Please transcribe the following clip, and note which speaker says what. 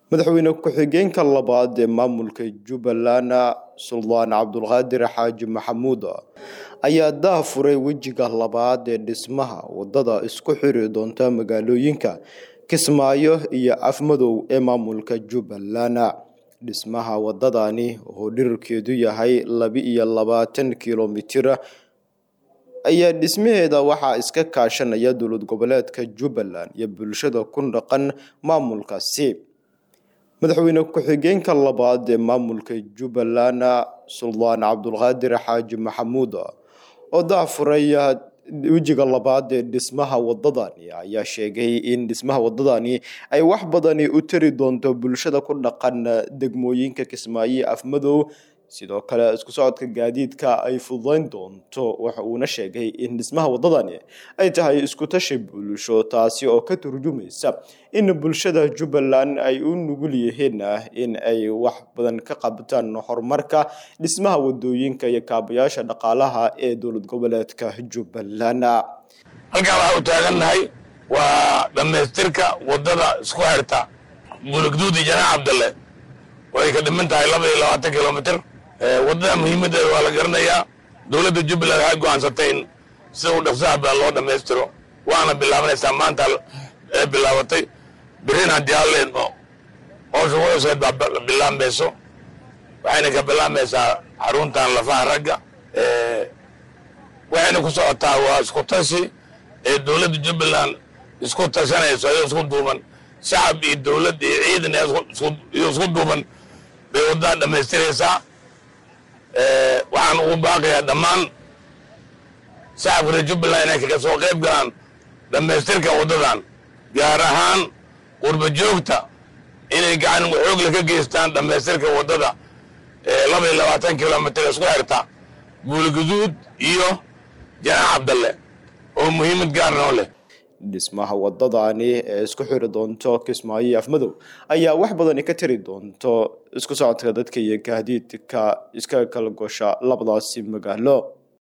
Speaker 1: madaxweyne ku-xigeenka labaad ee maamulka jubbaland suldaan cabdulqaadir xaaji maxamuud ayaa daafuray wejiga labaad ee dhismaha wadada isku xiri doonta magaalooyinka kismaayo iyo afmadow ee maamulka jubbaland dhismaha wadadani oo dhirarkeedu yahay laba-iyo labaatan kilomitir ayaa dhismaheeda waxaa iska kaashanaya dowlad goboleedka jubbaland iyo bulshada ku dhaqan maamulkaasi madaxweyne ku-xigeenka labaad ee maamulka jubbaland suldaan cabdulqaadir xaaji maxamuud oo daafuray wejiga labaad ee dhismaha wadadani ayaa sheegay in dhismaha wadadani ay wax badani u tari doonto bulshada ku dhaqan degmooyinka kismaayo afmadow sidoo kale isku socodka gaadiidka ay fududeyn doonto waxa uuna sheegay in dhismaha wadadani ay tahay isku tashi bulsho taasi oo ka turjumaysa in bulshada jubbaland ay u nugul yihiin in ay wax badan ka qabtaan horumarka dhismaha wadooyinka iyo kaabayaasha dhaqaalaha ee dowlad goboleedka jubbaland
Speaker 2: halkaan waxaa u taagannahay waa dhammaystirka wadada isku xirta bulugduudi janaax cabdalle way ka dhiman tahay laba iyo labaatan kilomitr wadada muhiimaddeeda waa la garanayaa dowladda jubbaland waxay go-aansatay in sida u dhaqsaha badan loo dhammaystiro waana bilaabanaysaa maanta ee bilaabatay berrin haddii halleedmo howsha wadaseed baa bilaabmayso waxayna ka bilaabmaysaa xaruntan lafaha ragga waxayna ku socotaa waa isku tashi ee dowladda jubbaland isku tashanayso ayoo isku duuban shacab iyo dowladd iyo ciidan iyo isku duuban bay waddadan dhammaystiraysaa waxaan ugu baaqayaa dhammaan shacabka reer jubbaland inay kaga soo qayb galaan dhammaystirka waddadan gaar ahaan qurba joogta inay gacan xoogle ka geystaan dhammaystirka waddada laba iyo labaatan kilomitr isku xirta buulguduud iyo janaax cabdalle oo muhiimad gaar noo leh
Speaker 1: dhismaha wadadani ee isku xiri doonto kismaayo iyo afmadow ayaa wax badani ka tari doonto isku socodka dadka iyo gaadiidka iska kala gosha labadaasi magaalo